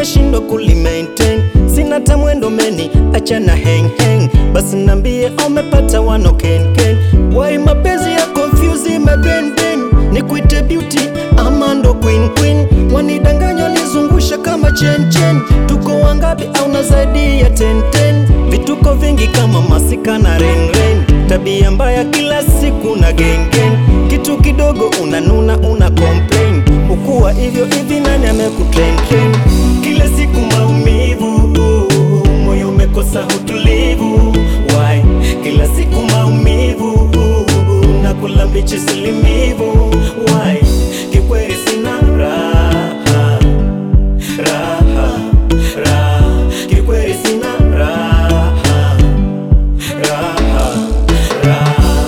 nashindwa kulimaintain, sina tamwendo meni, achana hang hang, basi nambie umepata wano ken ken. Why mapenzi ya confuse my brain brain, nikuite beauty ama ndo queen queen, wanidanganya nizungusha kama chen chen. Tuko wangapi au na zaidi ya ten ten, vituko vingi kama masika na rain rain, tabia mbaya kila siku na gang gang, kitu kidogo unanuna una complain, ukuwa hivyo hivi nani amekutrain train? Kila siku maumivu, moyo umekosa utulivu. Why? Kila siku maumivu, nakula mbichi silimivu. Why? Kikweli sina raha, raha, raha. Kikweli sina raha, raha, raha.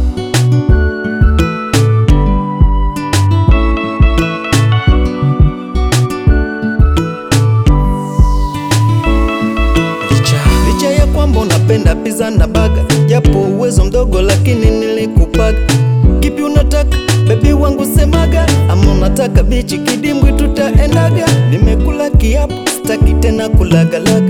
Licha, licha ya kwamba unapenda pizza na baga, japo uwezo mdogo, lakini nilikupaga. Kipi unataka bebi wangu semaga, ama unataka bichi kidimbwi tutaendaga? Nimekula kiapo, sitaki tena kulagalaga,